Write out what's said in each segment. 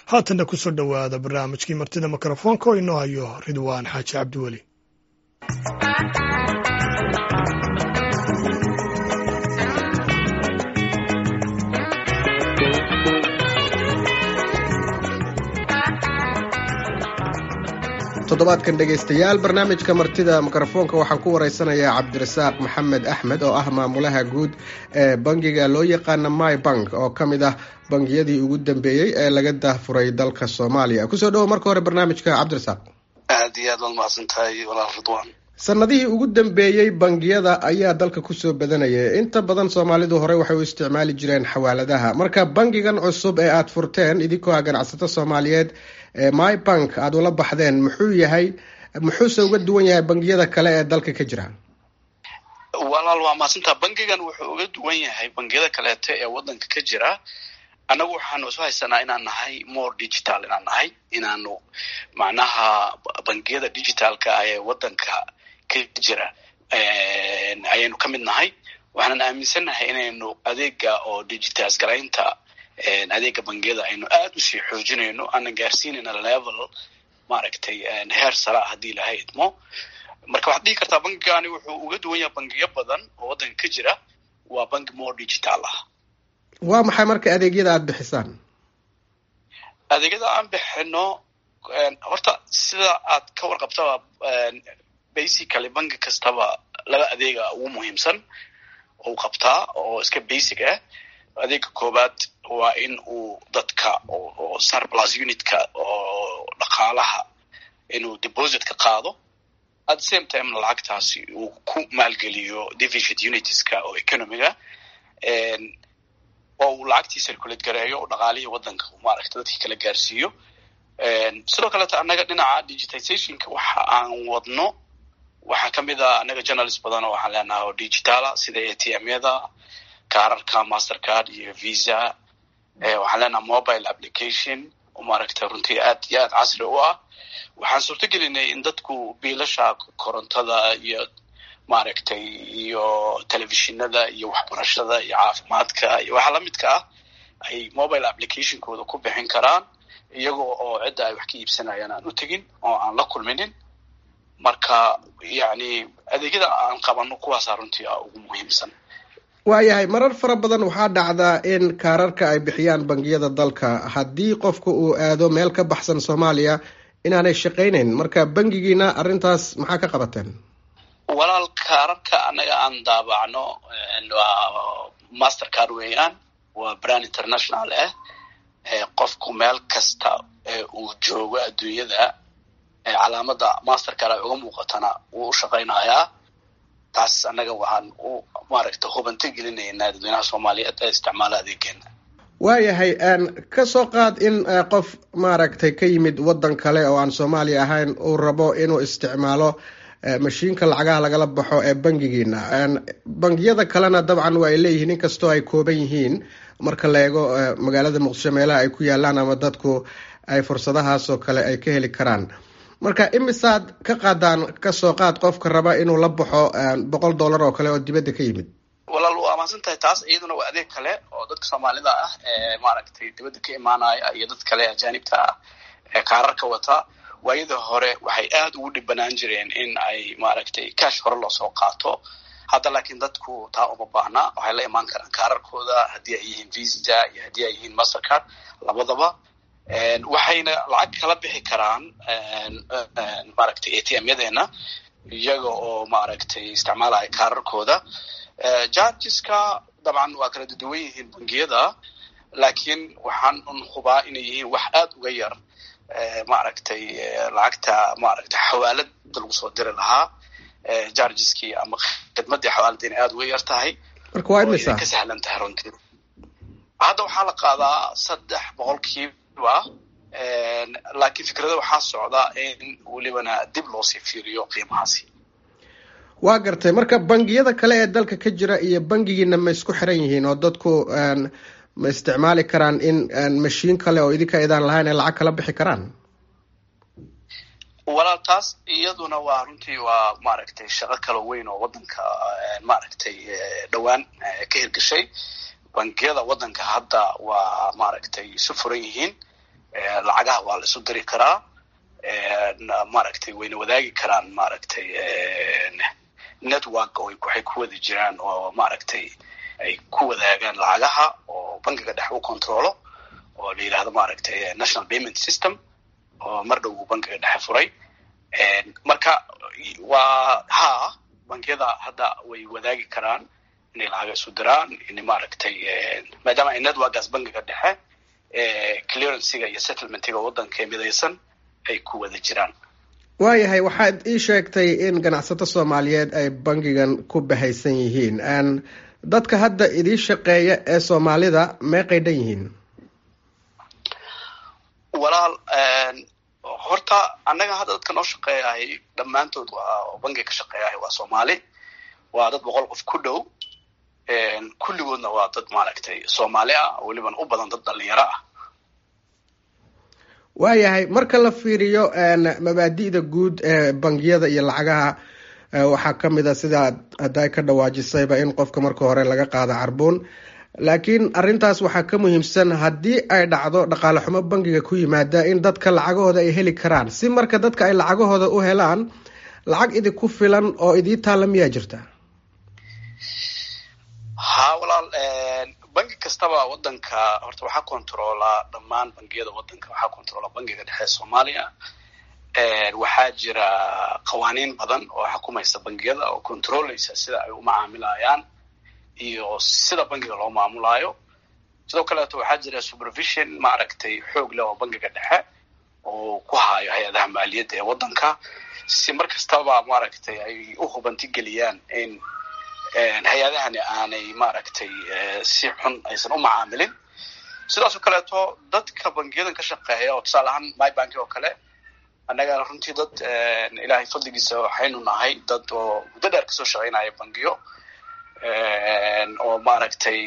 haatanna ku soo dhowaada barnaamijkii martida mikrofoonka oo inoo hayo ridwaan xaaji cabdiweli toddobaadkan dhegaystayaal barnaamijka martida mikrofoonka waxaan ku waraysanayaa cabdirasaaq maxamed axmed oo ah maamulaha guud ee bangiga loo yaqaana my bank oo ka mid ah bangiyadii ugu dambeeyey ee laga daahfuray dalka soomaaliya kusoo dhowo marka hore barnaamijka cabdirasaaq aad iyo aad waad mahadsan tahay walaal ridwaan sanadihii ugu dambeeyey bangiyada ayaa dalka kusoo badanayay inta badan soomaalidu horey waxay u isticmaali jireen xawaaladaha marka bangigan cusub ee aada furteen idinkoo ah ganacsato soomaaliyeed ee my bank aada ula baxdeen muxuu yahay muxuuse uga duwan yahay bangiyada kale ee dalka ka jira walaal waa mahadsantaa bangigan wuxuu uga duwan yahay bangiyada kaleeto ee wadanka ka jira annagu waxaanu isu haysanaa inaan nahay more digital inaan nahay inaanu macnaha bangiyada digitalka ah ee wadanka ka jira ayaynu ka mid nahay waxaanan aaminsannahay inaynu adeega oo digitize garaynta adeega bangiyada aynu aada usii xoojinayno aanan gaarsiinayna level maaragtay heer sara haddii ilahay idmo marka waxaad dhihi kartaa bangigani wuxuu uga duwan yahay bangiyo badan oo waddanka ka jira waa bangi more digital ah waa maxay marka adeegyada aada bixisaan adeegyada aan bixino horta sida aad ka warqabtaba basically bangi kastaba laba adeega ugu muhiimsan ou qabtaa oo iska basic ah adeega koowaad waa in uu dadka oo surplus unitka oo dhaqaalaha inuu deposit ka qaado at the same time lacagtaasi uu ku maalgeliyo deficit unitiska oo economiga oo uu lacagtii circulate gareeyo oo dhaqaalihii waddanka maaragta dadkii kala gaarsiiyo sidoo kaleeto annaga dhinaca digitizationka waxa aan wadno waxaa ka mid a annaga journalist badan oo waxaan leenahay oo digitala sida a t m-yada kaararka mastercard iyo visa waxaan leenaha mobile application oo maaragta runtii aad iyo aad casri u ah waxaan suurto gelinay in dadku biilasha korontada iyo maaragtay iyo telefishinada iyo waxbarashada iyo caafimaadka iyo waxa lamidka ah ay mobile applicationkooda ku bixin karaan iyagoo oo cidda ay wax ka iibsanayaan aan u tegin oo aan la kulminin marka yacni adeegyada aan qabano kuwaasaa runtii ah ugu muhiimsan waayahay marar fara badan waxaa dhacdaa in kaararka ay bixiyaan bangiyada dalka haddii qofka uu aado meel ka baxsan soomaaliya inaanay shaqaynayn marka bangigiina arrintaas maxaa ka qabateen walaal kaararka annaga aan daabacno waa master card weeyaan waa brand international ah qofku meel kasta uu joogo adduunyada calaamada master card ay uga muuqatana wuu u shaqaynayaa taas annaga waxaan u maaragta hubanto gelinaynaa dadweynaha soomaaliyeed ee isticmaala adeegeena waayahay ka soo qaad in qof maaragtay ka yimid waddan kale oo aan soomaaliya ahayn uu rabo inuu isticmaalo mashiinka lacagaha lagala baxo ee bangigiina bangiyada kalena dabcan waa ay leeyihiin inkastoo ay kooban yihiin marka la eego magaalada muqdisho meelaha ay ku yaalaan ama dadku ay fursadahaasoo kale ay ka heli karaan marka imisaad ka qaadaan kasoo qaad qofka raba inuu la baxo boqol dollar oo kale oo dibadda ka yimid walaal waa mahadsan tahay taas iyaduna waa adeeg kale oo dadka soomaalida ah ee maaragtay dibadda ka imaanaya iyo dad kale ajaanibta ah ee kaararka wata waayada hore waxay aada ugu dhibanaan jireen in ay maaragtay cash hore loosoo qaato hadda laakiin dadku taa uma baahna waxay la imaan karaan kaararkooda haddii ay yihiin visa iyo haddii ay yihiin mastercard labadaba waxayna lacag kala bixi karaan maaragtay a t m-yadeena iyaga oo maaragtay isticmaalaya kaararkooda jargeska dabcan waa kala duwan yihiin bangiyada laakiin waxaan un hubaa inay yihiin wax aada uga yar maaragtay lacagta maaragtay xawaalada lagu soo diri lahaa jargeskii ama khidmadii xawaalada inay aada uga yar tahay marka waa imisa ka sahlan tahay runtii hadda waxaa la qaadaa saddex boqolkiiba laakiin fikrada waxaa socda in welibana dib loosii fiiriyo qiimahaasi waa gartay marka bangiyada kale ee dalka ka jira iyo bangigiina ma isku xiran yihiin oo dadku ma isticmaali karaan in mashiin kale oo idinka idaan lahayn ay lacag kala bixi karaan walaal taas iyaduna waa runtii waa maaragtay shaqo kala weyn oo waddanka maaragtay dhowaan ka hirgashay bangiyada waddanka hadda waa maaragtay isu furan yihiin la isu diri karaa maaragtay wayna wadaagi karaan maaragtay network waxay ku wada jiraan oo maaragtay ay ku wadaagaan lacagaha oo bankiga dhex u controlo oo la yidhahdo maaragtay national payment system oo mar dhow uu bankiga dhexe furay marka waa ha bankiyada hadda way wadaagi karaan inay lacaga isu diraan in maaragtay maadaama ay networkaas bankiga dhexe clearancyga iyo settlementiga waddanka midaysan ay ku wada jiraan waayahay waxaad ii sheegtay in ganacsato soomaaliyeed ay bankigan ku bahaysan yihiin dadka hadda idii shaqeeya ee soomaalida meeqay dhan yihiin walaal horta annaga hadda dadka noo shaqeeyahay dhammaantood waa bankiga ka shaqeeyahay waa soomaali waa dad boqol qof ku dhow kulligoodna waa dad maaragtay soomaali ah weliban u badan dad dhalinyaro ah waayahay marka la fiiriyo mabaadi'da guud ee bangiyada iyo lacagaha waxaa ka mid a sidaa hadda ka dhawaajisayba in qofka marka hore laga qaado carbuun laakiin arrintaas waxaa ka muhiimsan haddii ay dhacdo dhaqaale xumo bankiga ku yimaada in dadka lacagahooda ay heli karaan si marka dadka ay lacagahooda u helaan lacag idinku filan oo idii taalla miyaa jirta ha walaal banki kastaba waddanka horta waxaa controlaa dhammaan bangiyada waddanka waxaa controlaa bankiga dhexe soomaaliya waxaa jira qawaaniin badan oo xukumaysa bangiyada oo controleysa sida ay u macaamilayaan iyo sida bankiga loo maamulaayo sidoo kaleeto waxaa jira supervision maaragtay xoog leh oo bankiga dhexe oo ku haayo hay-adaha maaliyadda ee waddanka si mar kastaba maaragtay ay u hubantigeliyaan in hay-adahani aanay maaragtay si xun aysan u macaamilin sidaasoo kaleeto dadka bangiyadan ka shaqeeya oo tusaale ahaan my banki oo kale annagana runtii dad ilaahay fadligiisa waxaynu nahay dad oo muddo dheer kasoo shaqaynaya bangiyo oo maaragtay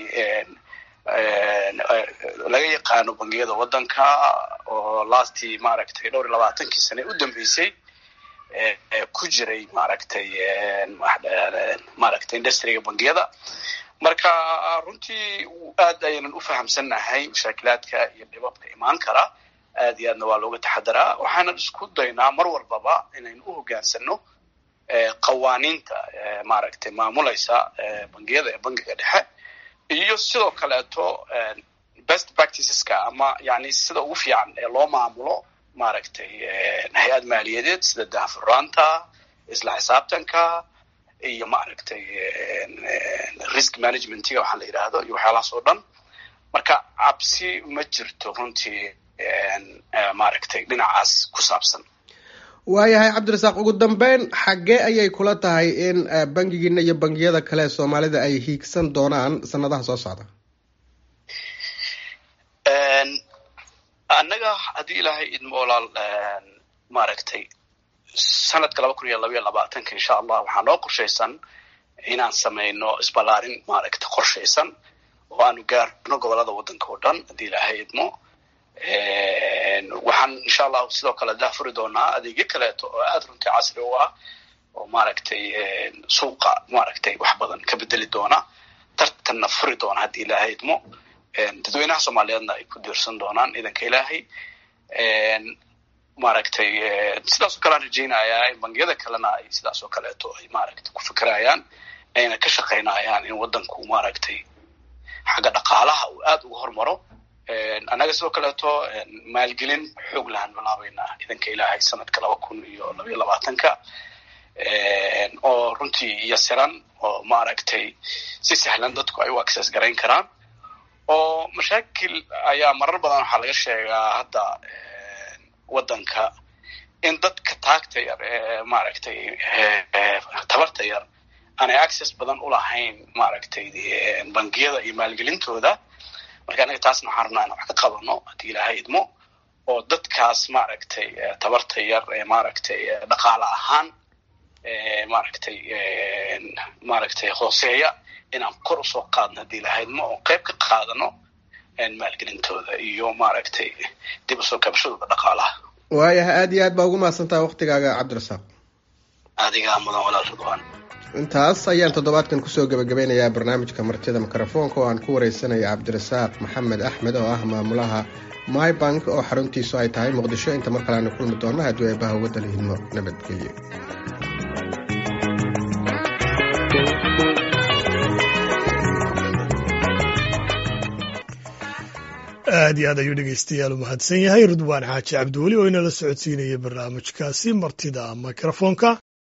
laga yaqaano bangiyada waddanka oo lastii maaragtay dhowr iyo labaatankii sane u dambeysay ku jiray maaragtay maaragtay industriga bangiyada marka runtii aad ayaynan u fahamsannahay mashaakilaadka iyo dhibabka imaan kara aad iyo aadna waa looga taxadaraa waxaanan isku daynaa mar walbaba inaynu u hogaansano qawaaniinta maaragtay maamulaysa bangiyada ee bankiga dhexe iyo sidoo kaleeto best practiceska ama yani sida ugu fiican ee loo maamulo maaragtay hay-ad maaliyadeed sida daahfuraanta isla xisaabtanka iyo maaragtay risk managementiga waxaa la yidhaahdo iyo waxyaalahaas oo dhan marka cabsi ma jirto runtii maaragtay dhinacaas ku saabsan waayahay cabdirasaaq ugu dambeyn xaggee ayay kula tahay in bangigiina iyo bangiyada kale ee soomaalida ay hiigsan doonaan sanadaha soo socda annaga haddii ilaahay idmo walaal maaragtay sanadka laba kun iyo labaiyo labaatanka insha allah waxaa noo qorshaysan inaan samayno isballaarin maaragtay qorshaysan oo aanu gaarno gobolada waddanka oo dhan haddii ilaahay idmo waxaan insha allahu sidoo kale daafuri doonaa adeegyo kaleeto oo aada runtii casri u ah oo maaragtay suuqa maaragtay wax badan ka bedeli doona tartanna furi doona haddii ilaahay idmo dadweynaha soomaaliyeedna ay ku diirsan doonaan idanka ilaahay maaragtay sidaas oo kale aan rajaynayaa in bangiyada kalena ay sidaas oo kaleeto ay maaragtay ku fikirayaan ayna ka shaqaynayaan in waddanku maaragtay xagga dhaqaalaha uu aada uga hormaro annaga sidoo kaleeto maalgelin xoog lahaan bilaabaynaa idanka ilaahay sanadka laba kun iyo labaiyo labaatanka oo runtii yasiran oo maaragtay si sahlan dadku ay u access garayn karaan oo mashaakil ayaa marar badan waxaa laga sheegaa hadda waddanka in dadka taagta yar ee maaragtay tabarta yar aanay access badan u lahayn maaragtay bangiyada iyo maalgelintooda marka anaga taasna waxaan rabnaa inaan wax ka qabano haddii ilaahay idmo oo dadkaas maaragtay tabarta yar ee maaragtay dhaqaale ahaan maaragtay maaragtay hooseeya inaan kor usoo qaadno haddii ilaahay idmo oo qayb ka qaadano maalgelintooda iyo maaragtay dib usoo kabashadooda dhaqaalaha waayahay aada iyo aad baa ugu mahadsantaha waktigaaga cabdirasaaq adigaa mudan walaal ridwaan intaas ayaan toddobaadkan kusoo gebagabeynayaa barnaamijka martida mikrofoonka oo aan ku wareysanaya cabdirasaaq maxamed axmed oo ah maamulaha mybank oo xaruntiisu ay tahay muqdisho inta mar kale aanu kulmi doonno haddii eebaha uga dala hidmo nabadgelyo aad iyo aad ayuu dhegeystayaal u mahadsan yahay ridwaan xaaji cabdiweli oo inala socodsiinaya barnaamijkaasi martida mikrofoonka